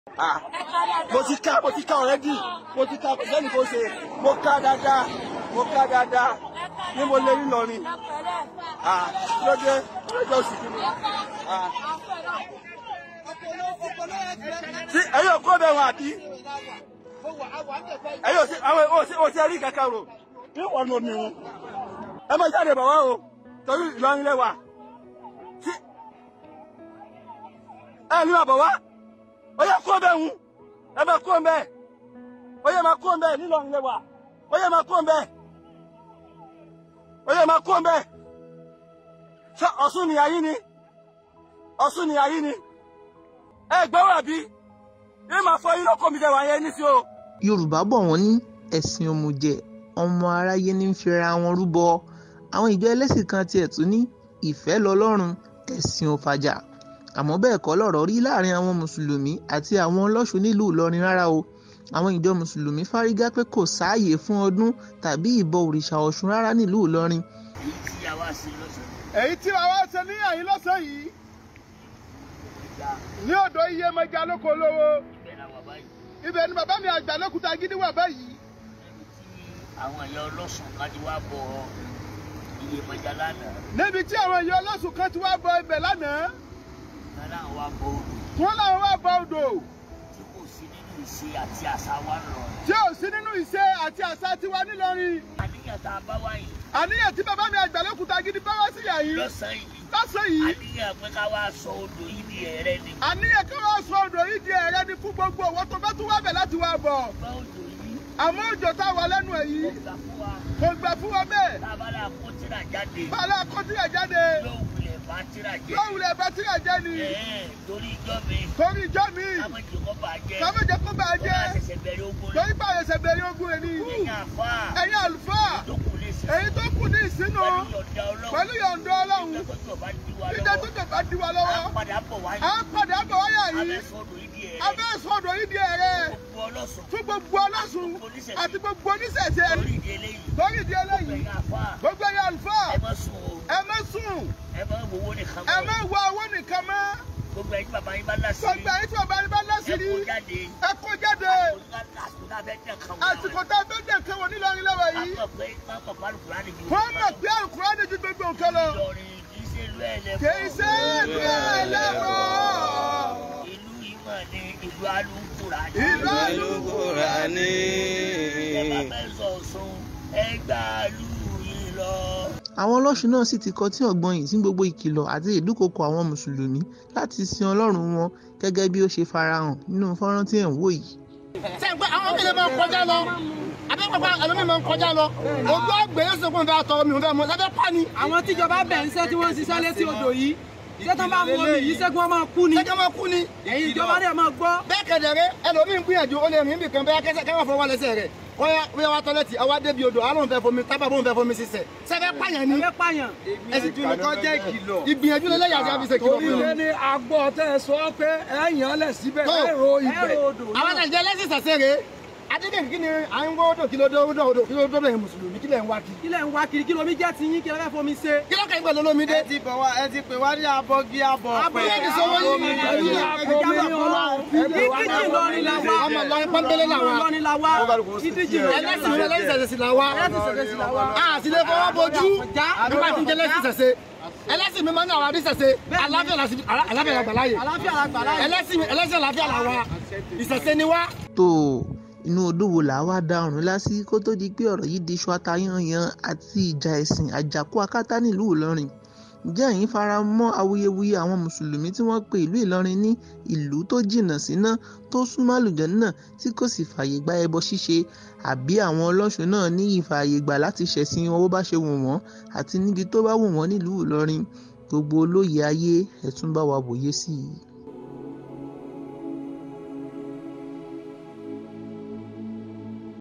Ah, mo ti ká mo ti ká ọ̀rẹ́dì mo ti ká kò sẹ́ni kò ṣe mo ká dáadáa mo ká dáadáa ní mo lè rí lọrin Ah, lóde lóde oṣù kìíní. Ah. sí ẹ̀yin òkú ọbẹ̀ wọn àbí ẹ̀yin òsì àwọn òsì òsì ẹ̀rí kankan rò ní ọ̀nà omi wọn ẹ má jáde bàbá o torí Ìlọrin lẹ́wà sí ẹ ní bàbá wa ó yẹ kó bẹ́ẹ̀ ń ẹ bẹ kó bẹ́ẹ̀ ó yẹ máa kó bẹ́ẹ̀ nílọrin lẹ́wà ó yẹ máa kó bẹ́ẹ̀ ó yẹ máa kó bẹ́ẹ̀ ṣé Ọ̀ṣun ni ayé ni Ọ̀ṣun ni ayé ni ẹ gbọ́ wà bí yìí máa fọ yín lóko mi jẹ́ wà yẹn ní sí o. yorùbá bọ̀ wọ́n ní ẹ̀sìn òmùjẹ ọmọ aráyé ní ń fira wọn rúbọ àwọn ìjọ ẹlẹ́sìn kan tiẹ̀ tún ní ìfẹ́ lọ́lọ́run ẹ̀sìn ò fàjà àmọ́ bẹ́ẹ̀ kọ́ lọ̀rọ̀ rí láàrin àwọn mùsùlùmí àti àwọn ọlọ́ṣun nílùú ìlọrin rárá o àwọn ìjọ mùsùlùmí fárígá pé kò sáàyè fún ọdún tàbí ìbọ òrìṣà ọ̀ṣun rárá nílùú ìlọrin èyí tí a wá sí lọ́sàn èyí tí wàá wá ṣe ní àyín lọ́sàn yìí ní ọ̀dọ̀ iye mẹ́ja lóko lówó ibẹ̀ la wà báyìí ibẹ̀ ni bàbá mi àgbà lókùtà gidi wà báyìí níbi tí àwọn ẹ̀yà ọlọ́sùn kan ti wá bọ iye mọ́jà lánàá níbi tí àwọn èèyàn ọlọ́sùn kan ti wá bọ ibẹ̀ lánàá kan náà wá bọ odò wọ́n láwọn wá bọ odò tí kò sí nínú ìṣe àti àṣà wa ń lọ. tí ò sí nínú ìṣe àti àṣà tiwa nílọrin àníyàn tá a bá wáyé àníyàn tí bàbá mi àgbà lókùtà gidi bá wá sí yàyí lọ́sàn-án yìí lọ́sàn yìí àníyàn pé ká wá sọ odò yìí di ẹ̀rẹ́ ni. àníyàn kí wọ́n sọ odò yìí di ẹ̀rẹ́ ni fún gbogbo owó tó bá tún wá bẹ̀ láti wá bọ̀ bá odò yìí àmọ́ òjò tá a wà lẹ́nu ẹ̀ ó yìí gbà fún wa kò gbà fún wa bẹ́ẹ̀ tá a bá dà kó tíra jáde bàálà kọ́tíyà jáde yóò wulẹ̀ bá tíra jẹ́. lọ́wùlẹ̀ bá tíyà jẹ́ ni ẹ̀ẹ́n torí ijọ́ mi torí ìjọ mi kámẹ́jì kọ́ bá jẹ́ kọ́mẹ́jẹ kó bá kó bá jẹ́ ṣẹ̀ṣẹ̀ bẹ̀rẹ̀ ogun rẹ̀ torí báyìí ẹsẹ̀ bẹ̀rẹ̀ ogun rẹ̀ ni ẹ̀yìn àfa ẹ̀yin àlùfáà tó kù lè ṣe èyí tó kù ní ìsínú pẹ̀lú yọ̀ǹda ọlọ́run pẹ̀lú yọ̀ǹda ọlọ́run ìjọba tó bá di wa jíjẹ lọ́wọ́ tó jọba di wa á lọ́wọ́ padà bọ̀ wáyé à ń padà bọ̀ wáyà yìí abẹ́sọ̀dọ̀ ìdí ẹ̀ abẹ́ sọ̀dọ̀ yìí di ẹ̀rẹ́ gbogbo ọlọ́sùn fún gbogbo ọlọ́sùn àti gbogbo oníṣẹ̀ṣẹ̀ lórí ìdí eléyìí lórí ìdí gbogbo eléyìí ẹ̀yìn àfa gbogbo ẹ̀yin àlùfáà ẹ má sùn o ẹ má sùn ẹ má wowó nìkan ẹ mọ́ má wá owó nìkan mọ́ gbogbo ẹ̀yin bàbá yín bá lásì gbogbo ẹ̀yin tí bàbá yín bá ẹ lásìrí kó jáde ẹ kó jáde àsìkò tá a fẹ́ tẹ̀ kàn àsìkò tá a fẹ́ dẹ̀ kẹwọ́ nílọrin lọ́wọ́ yìí mọ̀ pé má mọ̀ pé alùpùpù á lè ju wọ́n mọ̀ pé àlùkùránì ju gbogbo nǹkan lọ Ìlọrin kì í ṣe ìlú ẹlẹ́bọ̀ kì í ṣe é bí ẹlẹ́bọ̀ ìlú ìmọ̀ ni ìlú alùpùpù ìlú Al-Qur'ani. ẹ bá fẹ́ sọ Ọ̀ṣun ẹ gbà lù yín lọ. àwọn ọlọ́ṣun náà sì ti kọtí ọ̀gbọ́n yìí sí gbogbo ìkìlọ̀ àti ìdúkokò àwọn mùsùlùmí láti sin ọlọ́run wọn gẹ́gẹ́ bí ó ṣe farahàn nínú fọ́nrán tí ẹ̀ ń wò yìí ṣe pé àwọn mílíọ̀nù máa ń kọjá lọ abẹ́pàpà ẹlòmíì máa ń kọjá lọ ojú ọgbẹ́ yóò sọ pé òun fẹ́ tọrọ mi òun fẹ́ mọ lábẹ́ pani àwọn tíjọba bẹ̀ ń ṣẹ́ tí wọ́n ń ṣiṣẹ́ létí odò yìí ṣé tán bá mú omi yìí ṣẹ́gun ọmọ kú ni ṣẹ́jọ́ máa kú ni ẹ̀yin ìjọba rẹ̀ máa gbọ́. bẹ́ẹ̀ kẹ̀dẹ̀rẹ́ ẹlòmíì ń gbìyànjú ó lè rìn bì kan bẹ́ẹ̀ kẹsẹ̀ kẹwàá fọwọ́ lẹ́sẹ̀ rẹ̀ wọ́n yá wá tọ́lẹ́tì àwa débi odò àwọn òun fẹ́ fomi tábà bóun fẹ́ fomi sísẹ̀ sẹ́fẹ́ pààyàn ni ẹgbẹ́ pààyàn. ẹ̀sìn tún nìkan jẹ́ ìkìlọ̀ ìgbìyànjú lẹ́lẹ́yà àti àfisẹ̀ kìlọ̀ torí fún lé un. ní agbọ́ tẹ́ ẹ sọ pé ẹ̀yàn lẹ̀ síbẹ̀ Tó. ẹ̀rọ ibẹ̀ ẹ̀rọ odò àwọn náà. àjẹ́ lẹ́sìn sàṣẹ́rẹ́ adédèkì kí ni à ń wọ́ odò kí ló dé odò odò kí ló dé bẹ̀rẹ̀ mùsùlùmí kí lẹ̀ ń wá kí. kí lẹ̀ ń wá kiri kí lomi jẹ́ ti yín kí lẹ fẹ́ fomi ṣe. kí ló kẹ́yìn pẹ̀lú olómi dé. ẹ ti bọ̀ wá ẹ ti pè wá ní abọ́gí abọ́ Abọ́ yẹn ti sọ wọ́n yìí ní ìlú yẹn. ìdíjì lọrin la wá. ọmọ Ìlọrin pọ́nbélé là wá. lọrin la wá. ìdíjì ẹlẹ́sìn mi ẹlẹ́sìn ṣẹ̀ṣẹ̀ sì là wá. ẹlẹ́sìn ṣẹ̀ṣẹ̀ sì là wá. a sì lè fọwọ́ bojú nígbà tí ń jẹ́ ẹlẹ́sìn ṣẹ̀ṣẹ̀ ẹlẹ́sìn mi máa ń ní àwọn àdìsẹ̀ṣẹ̀ aláfíà la sì- aláfíà la gbà láàyè àlàáfíà la gbà láyè. ẹlẹ́sìn mi ẹlẹ́sìn àlàáfíà là wá ìṣẹ̀ṣẹ̀ ni wá. tó o, inú odò wo là á wá da ọ̀run lásì kó tó di pé ọ̀rọ̀ yìí di iṣu atayanyan àti ìjà ẹ̀sìn àjàkú akátá nílùú ìlọrin ǹjẹ́ ẹ̀yin fara mọ́ awuyewuye àwọn mùsùlùmí tí wọ́n pe ìlú ìlọrin ní ìlú tó jìnnà síná tó súnmọ́ àlùjànnà tí kò sì fààyè gba ẹbọ ṣíṣe àbí àwọn ọlọ́ṣun náà ní ìfààyè gbà láti ṣẹ̀sìn wọn bó bá ṣe wù wọ́n àti níbi tó bá wù wọ́n nílùú ìlọrin gbogbo olóye ayé ẹ̀ tún bá wa wòye sí i.